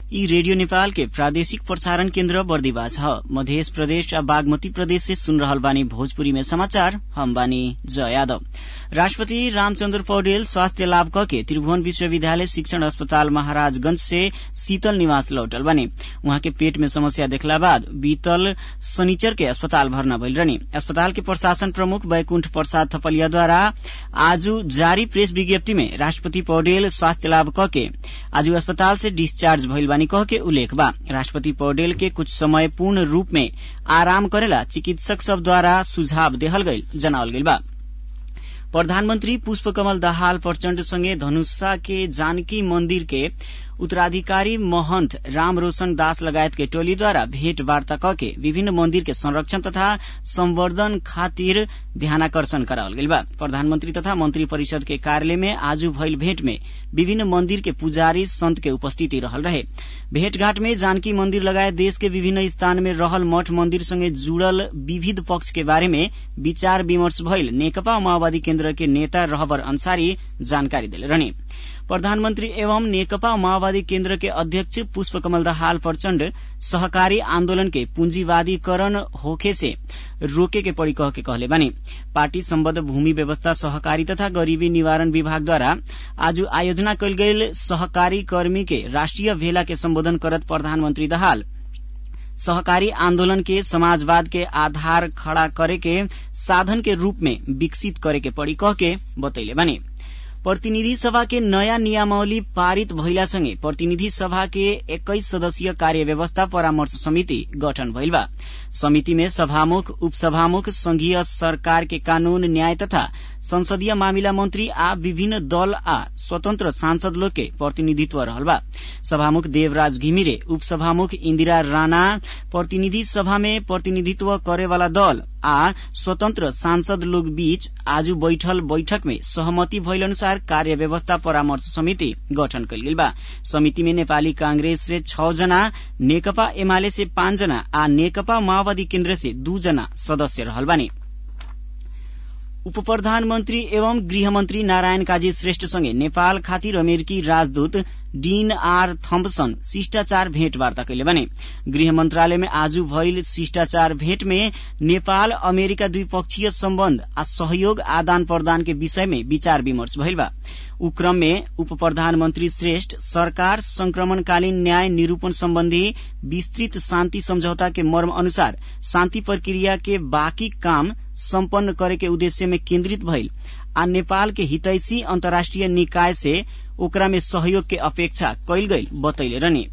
यी रेडियो नेपाल के प्रादेशिक प्रसारण केन्द्र बर्दिवास ह मध्य प्रदेश आ बागमती प्रदेश से सुन रहल बानी भोजपुरी में समाचार हम बानी जय यादव राष्ट्रपति रामचन्द्र पौडेल स्वास्थ्य लाभ कके त्रिभुवन विश्वविद्यालय शिक्षण अस्पताल महाराजगंज से शीतल निवास लौटल बानी उहाँ के पेट में समस्या देखला बाद बीतल शनिचर के अस्पताल भर्ना भइल रहनी अस्पताल के प्रशासन प्रमुख बैकुण्ठ प्रसाद थपलियाद्वारा आज जारी प्रेस विज्ञप्ति में राष्ट्रपति पौडेल स्वास्थ्य लाभ कके आज अस्पताल से डिस्चार्ज भइल बानी कह के उल्लेख बा राष्ट्रपति पौडेल के कुछ समय पूर्ण रूप में आराम करेला चिकित्सक सब द्वारा सुझाव देहल गईल जनावल गईल बा प्रधानमन्त्री पुष्पकमल दाहाल प्रचण्ड सँगै धनुषा के जानकी मन्दिर के उत्तराधिकारी महन्त राम रोशन दास लगायत के टोलीद्वारा भेटवार्ता कके विभिन्न मन्दिर के संरक्षण तथा संवर्धन खातिर ध्यानाकर्षण करावल गईल बा प्रधानमन्त्री तथा मन्त्री परिषद के कार्यालय में आज भइल भेट में विभिन्न मन्दिर के पुजारी संत के उपस्थिति रहल रहे भेटघाट में जानकी मन्दिर लगायत देश के विभिन्न स्थान में रहल मठ मन्दिर सँगै जुड़ल विविध पक्ष के बारे में विचार विमर्श भइल नेकपा माओवादी केन्द्र के नेता रहबर अंसारी जानकारी देले रहने प्रधानमन्त्री एवं नेकपा माओवादी केन्द्र के अध्यक्ष पुष्पकमल दाहाल प्रचण्ड सहकारी आन्दोलन के पूंजीवादीकरण होखे से रोके के पड़ी कह के कहले बानी पार्टी सम्बद्ध भूमि व्यवस्था सहकारी तथा गरीबी निवारण विभागद्वारा आज आयोजना कयल गेल सहकारी कर्मी के राष्ट्रिय भेला के सम्बोधन करत प्रधानमन्त्री दाहाल सहकारी आन्दोलन के समाजवाद के आधार खड़ा करे के साधन के रूप में विकसित करे के पड़ी कह के बतैले बानी प्रतिनिधि सभा के नयाँ नियमावली पारित भइलासँगै प्रतिनिधि सभा के एक्काइस सदस्यीय कार्य व्यवस्था परामर्श समिति गठन भइल बा समिति में सभामुख उपसभामुख संघीय सरकार के कानून न्याय तथा संसदीय मामिला मन्त्री आ विभिन्न दल आ स्वतन्त्र सांसद लोग के प्रतिनिधित्व रहल बा सभामुख देवराज घिमिरे उपसभामुख इन्दिरा राणा प्रतिनिधि सभा में प्रतिनिधित्व करेवाला दल आ स्वतन्त्र सांसद लोग बीच आज बैठल बैठक में सहमति भइल अनुसार कार्य व्यवस्था परामर्श समिति गठन कयल गेल बा समिति में नेपाली कांग्रेस से छ जना नेकपा एमाले से पाँच जना आ नेकपा माओवादी केन्द्र से दू जना सदस्य रहल बानी उप प्रधानमन्त्री एवं गृहमन्त्री नारायण काजी श्रेष्ठसँगै नेपाल खातिर अमेरिकी राजदूत डीन आर थम्पसन शिष्टाचार भेटवार्ता कैले भने गृह मन्त्रालयमा आज भइल शिष्टाचार भेट में नेपाल अमेरिका द्विपक्षीय सम्बन्ध आ सहयोग आदान प्रदान के विषय में विचार विमर्श भइल बा उ क्रम में उप प्रधानमन्त्री श्रेष्ठ सरकार संक्रमणकालीन न्याय निरूपण सम्बन्धी विस्तृत शान्ति सम्झौता के मर्म अनुसार शान्ति प्रक्रिया के बाँकी काम सम्पन्न करे के उद्देश्य में केन्द्रित भइल आ नेपाल के हितैषी अन्तर्राष्ट्रिय निकाय से ओकरा में सहयोग के अपेक्षा कैल गईल बतैले रहनी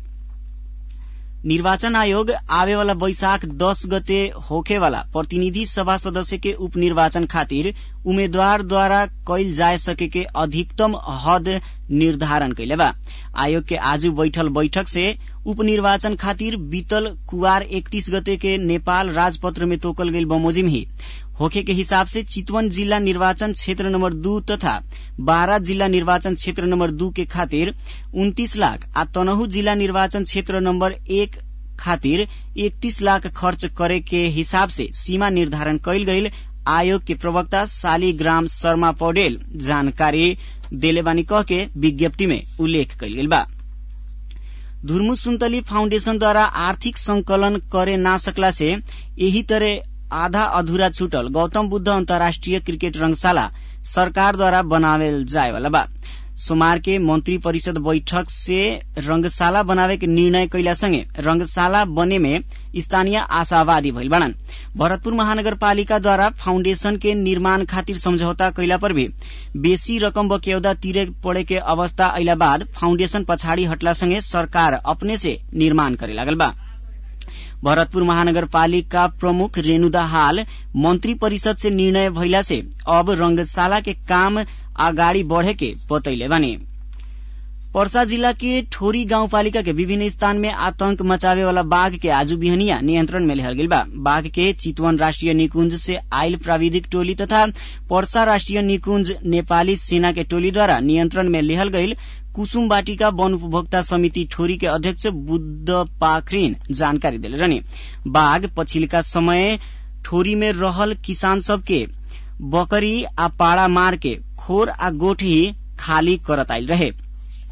निर्वाचन आयोग आवेवाला वैशाख दस गते होखेवाला प्रतिनिधि सभा सदस्य के उपनिर्वाचन खातिर उम्मेद्वारद्वारा कैल जाय सके के अधिकतम हद निर्धारण कैले बा आयोग के आज बैठल बैठक से उपनिर्वाचन खातिर बीतल कुवार एकतीस गते के नेपाल राजपत्र में तोकल गईल बमोजिम ही होखे के हिसाब से चितवन जिल्ला निर्वाचन क्षेत्र नम्बर दू तथा बारा जिल्ला निर्वाचन क्षेत्र नम्बर दू के खातिर उन्तीस लाख आ तनहु जिल्ला निर्वाचन क्षेत्र नम्बर एक खातिर एकतीस लाख खर्च करे के हिसाब से सीमा निर्धारण कैल गईल आयोग के प्रवक्ता शालिग्राम शर्मा पौडेल जानकारी देले बानी कह के विज्ञप्ति में उल्लेख कैल गेल बा धुर्मु सुन्तली फाउण्डेशनद्वारा आर्थिक संकलन करे ना सकला से यही तरह आधा अधूरा छूटल गौतम बुद्ध अन्तर्राष्ट्रिय क्रिकेट रंगशाला सरकारद्वारा बनावेल जाएवाला बा सोमवार के मंत्री परिषद बैठक से रंगशाला बनावे के निर्णय कैला संगे रंगशाला बने में स्थानीय आशावादी भइल बाड़न भरतपुर महानगरपालिकाद्वारा फाउण्डेशन के निर्माण खातिर सम्झौता कैला पर भी बेसी रकम बक्यौदा तिरे पड़े के अवस्था अइला बाद फाउण्डेशन पछाडि हटला संगे सरकार अपने से निर्माण करे लागल बा भरतपुर महानगरपालिका प्रमुख रेणुदा हाल मंत्री परिषद से निर्णय भइला से अब रंगशाला के काम अगाडि बढ़े के बतैले बानी पर्सा जिला के ठोरी गाउँपालिका के विभिन्न स्थान में आतंक मचावे वाला बाघ के आज बिहनिया नियंत्रण में लेहल गेल बा बाघ के चितवन राष्ट्रिय निकुंज से आयल प्राविधिक टोली तथा पर्सा राष्ट्रिय निकुंज नेपाली सेना के टोलीद्वारा नियंत्रण में लेहल गईल कुसुम बाटिका वन उपभोक्ता समिति ठोरी के अध्यक्ष बुद्ध पाखरिन जानकारी दिले रहने बाघ पछिल्का समय ठोरी में रहल किसान सब के बकरी आ पाड़ा मार के खोर आ गोठी खाली करत आयल रहे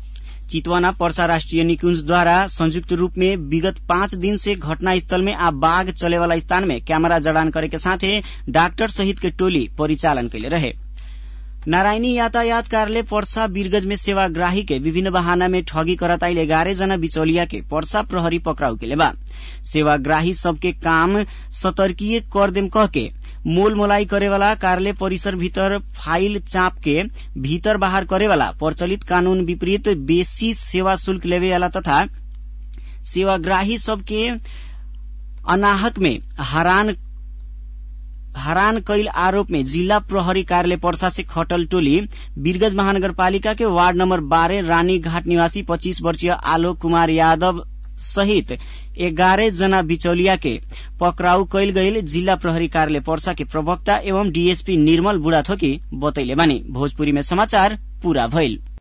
चितवना पर्सा राष्ट्रिय निकुंजद्वारा संयुक्त रूप में विगत पाँच दिन से घटनास्थल में आ बाघ चलेवाला स्थान में कैमरा जड़ान करे के साथे डाक्टर सहित के टोली परिचालन कैले रहे नारायणी यातायात कार्यालय पर्सा वीरगंज में सेवाग्राही के विभिन्न बहाना में ठगी करताइल एघारह जना बिचौलिया के पर्सा प्रहरी पकड़ाउ के बा सेवाग्राही सबके काम सतर्कीय कर देम कह के मोल मोलाई करेवाला कार्यालय परिसर भीतर फाइल चाप के भीतर बाहर करेवाला प्रचलित कानून विपरीत बेसी सेवा शुल्क लेवेवाला तथा सेवाग्राही सबके अनाहक में हरान हरान कैल आरोप में जिला प्रहरी कार्यालय पर्सा से खटल टोली वीरगंज महानगरपालिका के वार्ड नंबर बारह रानी घाट निवासी पच्चीस वर्षीय आलोक कुमार यादव सहित एघारह जना बिचौलिया के पकड़ाउ कैल गईल जिला प्रहरी कार्यालय पर्सा के प्रवक्ता एवं डीएसपी निर्मल बुढ़ाथोकी बतैले बानी भोजपुरी में समाचार पूरा भइल